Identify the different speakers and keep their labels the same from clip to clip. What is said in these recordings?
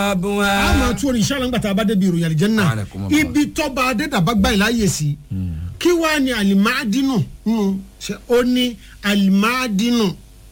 Speaker 1: abuwa.
Speaker 2: a máa tún orin inshallah ńgbà tá a bá débi ìròyìn àlìjẹ́nà
Speaker 1: Anakumullah.
Speaker 2: ibi tọ́ba adédàbá gbà láàyè sí kí wàá ní alimadinu nù ṣe ó ní alimadinu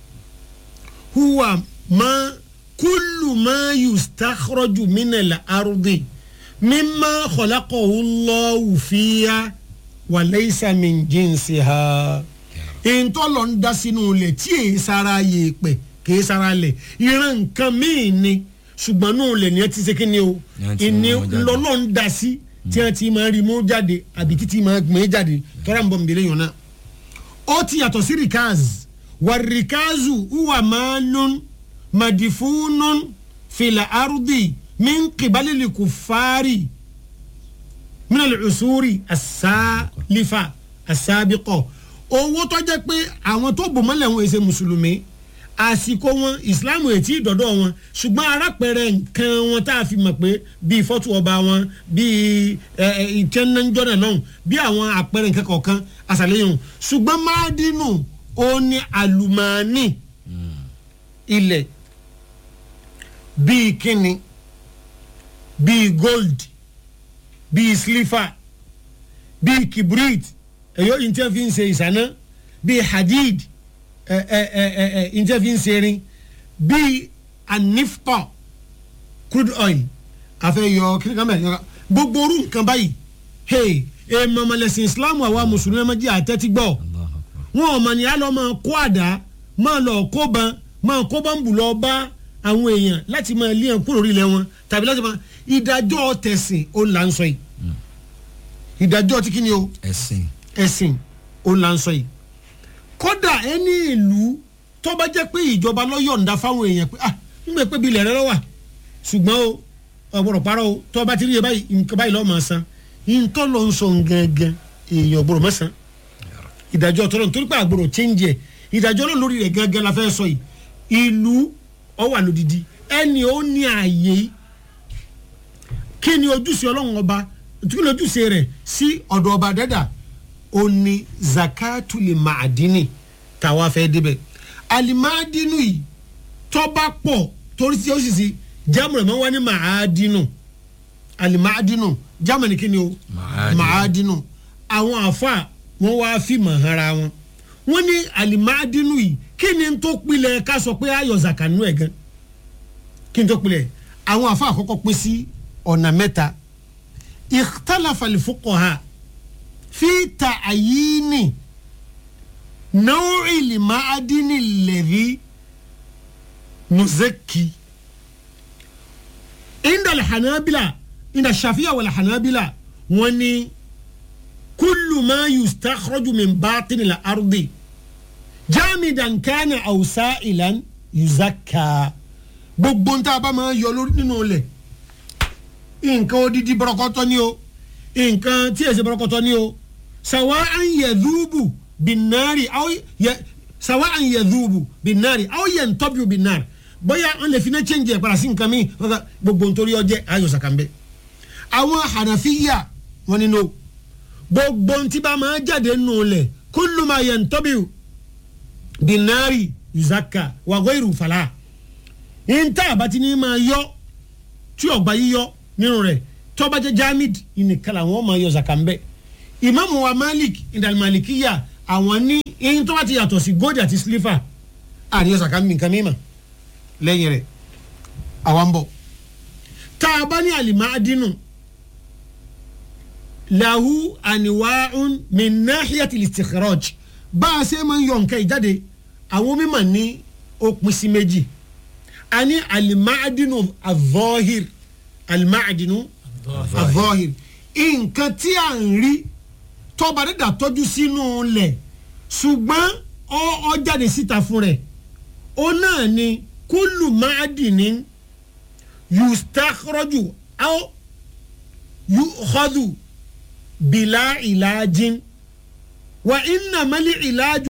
Speaker 2: huwa ma kullu ma yustakhraju minal ardi mimma khalaqahu Allahu fiya wa laysa min jinsiha ìntọ́lọ̀ ń dá sínú ilẹ̀ tí èyí sara yèèpẹ̀ kìí sara lẹ̀ ìran nǹkan míì ni ṣùgbọ́n náà lẹ̀ ní ẹ ti ṣe kí ni o
Speaker 1: Ní ẹ ti
Speaker 2: ìní
Speaker 1: mú jáde.
Speaker 2: lọ́lọ́ ń dá sí tí wọ́n ti máa rí mú jáde àbí títí máa gbìn jáde tọ́ra ń bọ̀ nbẹ̀rẹ̀ yàn náà. ó ti yàtọ̀ sí rikaz wà rikazu uwa maalun madifunun fila arudi min kibalili kufari min al-usuri as-salifa as-sabiqa owó tó jẹ́ pé àwọn tó bò mọ́lẹ̀ wọn èsè mùsùlùmí àsìkò wọn ìsìláàmù ètí ìdọ́dọ̀ wọn ṣùgbọ́n arápẹ̀rẹ̀ nǹkan wọn tá a fi mọ̀ pé bíi fọ́tò ọba wọn bíi ìtẹ́nẹ́jọ́nà lọ́hùn bí àwọn àpẹẹrẹ nǹkan kọ̀ọ̀kan àṣàlẹ́yìn ṣùgbọ́n máàdínù ó ní àlùmọ́ọ́nì ilẹ̀ bíi kíni bíi gold bíi sliver bíi kibrit ẹ̀yọ́ ìntẹ́ fi ń ṣe ìṣáná bíi hadid ẹ̀ ẹ̀ ẹ̀ ẹ̀ ẹ̀ ìntẹ́ fi ń ṣe erin bíi anifpa crude oil àfẹ́yọ kíni kan bẹ́ẹ̀ yọ̀ọ́ gbogbo orú nǹkan báyìí hey èèmọ̀ mọ̀lẹ́sìn islam àwa mùsùlùmí ẹ̀ máa jẹ́ àtẹ́tí gbọ́ wọn ò mọ̀ ní alọ́ máa kó àdá máa lọ kó ban máa kó bọ́ǹbù lọ bá àwọn èèyàn láti máa lé ẹ̀ kúrò orílẹ̀ wọn tàbí láti máa ìdájọ́ tẹ̀sìn ó là ń sọ yìí ìdájọ́ tí kí ni o
Speaker 1: ẹ̀sìn.
Speaker 2: ẹ̀sìn ó là ń sọ yìí kódà ẹni ìlú tó bá jẹ́ pé ìjọba ló yọ̀ǹda fáwọn èèyàn pé ah ń gbé pé bí ilẹ̀ rẹ lọ́wà ṣùgbọ́n o ọ̀gbọ̀rọ̀ parọ́ o tó bá ti rí iye báyìí nǹkan báyìí lọ́ọ́ máa san ìǹtọ́ ló ń sọ gangan èèyàn ọ̀gbọ̀rọ̀ mọ́ san ìdájọ́ tọ́lọ́ nítorí pé àgbọ̀rọ̀ change ẹ̀ ìdájọ́ náà lórí rẹ̀ gangan la fẹ́ sọ yìí ìlú ó wà lódìdí ẹni ó ní ààyè kí ni ojúṣe ọlọ́run ọba kí ni ojúṣe rẹ̀ sí ọ̀dọ̀ ọba dẹ́dà ó ní zakatuli maadini tàwa fẹ́ débẹ̀ alimaadinu yìí tọ́ba pọ̀ torí tí ó sì sí jámù rẹ̀ máa ń wá ní maadinu alimaadinu jámù ní kí ni o
Speaker 1: Maadinu.
Speaker 2: maadinu àwọn àfa wọn wá fi mọ̀ hara wọn wọn ní alimaadinu yìí kí ni n tó pilẹ̀ ká sọ pé ayọ̀ zakanu ẹ̀ gan kí n tó pilẹ̀ àwọn àfa àkọ́kọ́ pín sí ọ̀nà mẹ́ta ikhtalafa al-fuqaha fi ta'yini naw'i al-ma'adini alladhi nuzakki inda al-hanabila inda shafiya wal hanabila wọ́n ní kullu ma yustakhraju min batini al-ardi jamidan kana aw sa'ilan yuzakka gbogbo ń tá a bá máa yọ lórí nínú ilẹ̀ nǹkan odidi bọ́rọ̀kọ́tọ́ ni o nǹkan tí èsì bọ́rọ̀kọ́tọ́ ni o sawa an yadhubu binari aw yẹ sawa an yadhubu binari aw yantabiu binari bóyá wọn lè fi náà change ẹ̀ padà sí nǹkan mi gbogbo nítorí ọjẹ́ ayọ̀ sàkàmbẹ́ àwọn hànàfíyà wọn nínú gbogbo ntí bá máa jáde nù lẹ̀ kullu ma yantabiu binari yuzaka wa ghayru fala nta àbátí ní máa yọ tí ọgbà yíyọ nínú rẹ̀ tọ́ba jẹ́ jamid ìnìkan làwọn máa yọ zaka ń bẹ ìmáàmù wa malik ìdàlmalikiya àwọn ní eyín tó bá ti yàtọ̀ sí gold àti sliver àríyọ zaka ń bí nǹkan mímọ́ lẹ́yìn rẹ̀ àwa ń bọ̀ tá a bá ní alimadinu lahu aniwaun min nahiyati listikhraj bá a ṣe máa ń yọ nǹkan ìjáde àwọn mímọ̀ ní ó pín sí méjì ani alimadinu avọ́hir alimadinu avọ́hir nǹkan tí a ń rí tọ́ba dídà tọ́jú sínú lẹ̀ ṣùgbọ́n ọ ọ jáde síta fún rẹ̀ ó náà ni kúlù máàdìní yustakhraju aw yukhadu bila ilajin wa inna mali ilaju